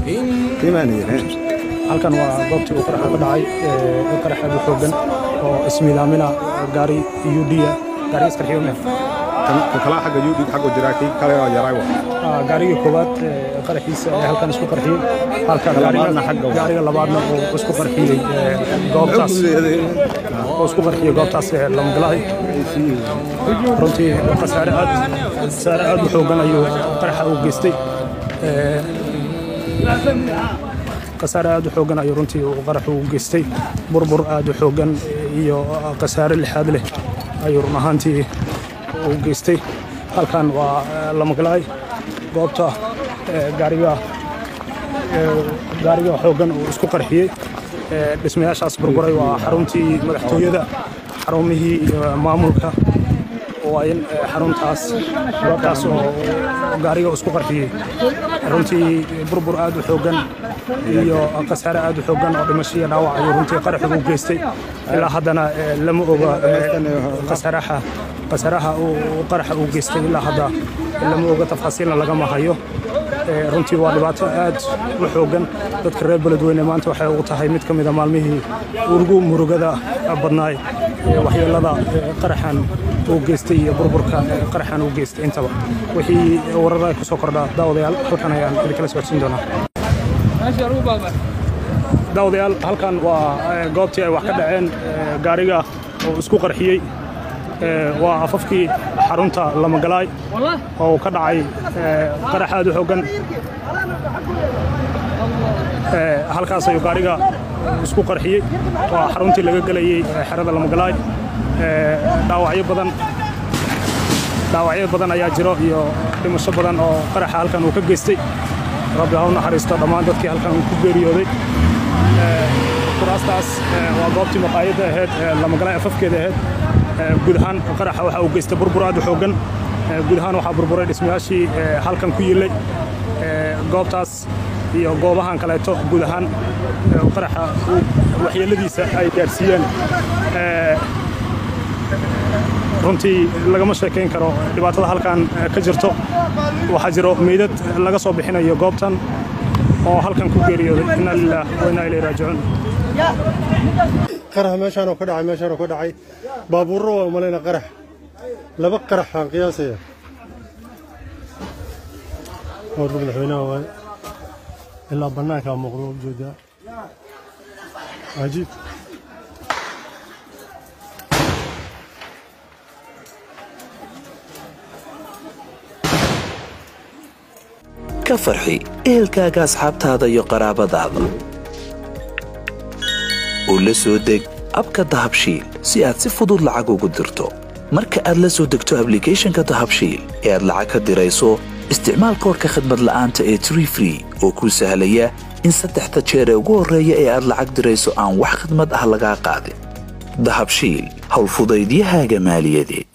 halkan waa goobtii uu qaraxa ka dhacay qarax aad u xoogan oo ismiilaamina gaari yuudhiya gaari iskarxiyo meh gaarigii koowaad qaraxiisa ee halkan isku qarxiyey halka gaariga labaadna uu isku qarxiyey goobtaas oo isku qarxiyey goobtaas lamagalaay runtii khasaare aad khasaare aad u xoogan ayuu qaraxa u geystay khasaare aad u xoogan ayuu runtii uu qaraxu u geystay burbur aad u xoogan iyo khasaare lixaad leh ayuu run ahaantii u geystay halkan waa lamagalaay goobta gaariga gaariga xoogan uu isku qarxiyey dhismayaashaas burburay waa xaruntii madaxtooyada xarumihii iyo maamulka waa in xaruntaas goobtaas oo gaariga isku qarxiyey runtii burbur aad u xoogan iyo khasaare aad u xoogan oo dhimasho iyo dhaawac ayuu runtii qaraxu u geystay ilaa haddana lama oga khasaaraha khasaaraha uu qaraxa u geystay ilaa hadda lama oga tafaasiilna lagama hayo runtii waa dhibaato aad u xoogan dadka reer beledweyne maanta waxay ugu tahay mid ka mida maalmihii urugu murugada badnaay waxyeelada qaraxan uu geystay iyo burburka qaraxan uu geystay intaba wixii warara ay ku soo kordhaa daawadayaal halkan ayaan idinkala socodsiin doonaa daawadayaal halkan waa goobtii ay wax ka dhaceen gaariga oo isku qarxiyey waa afafkii xarunta lamagalaay oo ka dhacay qarax aad u xoogan halkaas ayuu gaariga isku qarxiyey waa xaruntii laga gelayey xerada lamagalaay dhaawacyo badan dhaawacyo badan ayaa jiro iyo dhimasho badan oo qaraxa halkan uu ka geystay rabbi ha u naxariisto dhammaan dadkii halkan uu ku geeriyooday kuraastaas waa goobtii maqaayadda ahayd lamagalaay afafkeeda ahayd guud ahaan qaraxa waxa uu geystay burbur aad u xoogan guud ahaan waxaa burburay dhismayaashii halkan ku yillay goobtaas iyo goobahan kaleeto guud ahaan qaraxa waxyeeladiisa ay gaadhsiiyeen runtii lagama sheekayn karo dhibaatada halkan ka jirto waxaa jiro meydad laga soo bixinayo goobtan oo halkan ku geeriyooday inna lilah wa inna ilayhi raajicuun qarax meeshaanoo ka dhacay meeshaanoo ka dhacay baabuurro waa umalayna qarax laba qarax aan qiyaasaya warka madaxweynaha waaye ilaa bannaankaa muuqdo ujeedaa cajiib ka farxi ehelkaaga asxaabtaada iyo qaraabadaada oo la soo deg abka dahabshiil si aad si fudud lacag ugu dirto marka aad la soo degto ablicathonka dahabshiil ee aad lacag ka dirayso isticmaal koorka khadmad la'aanta ee tree free oo kuu sahlaya in saddexda jeer ee ugu horreeya ee aad lacag dirayso aan wax khidmad ah lagaa qaadin dahabshiil howlfudaydiyahaaga maaliyadeed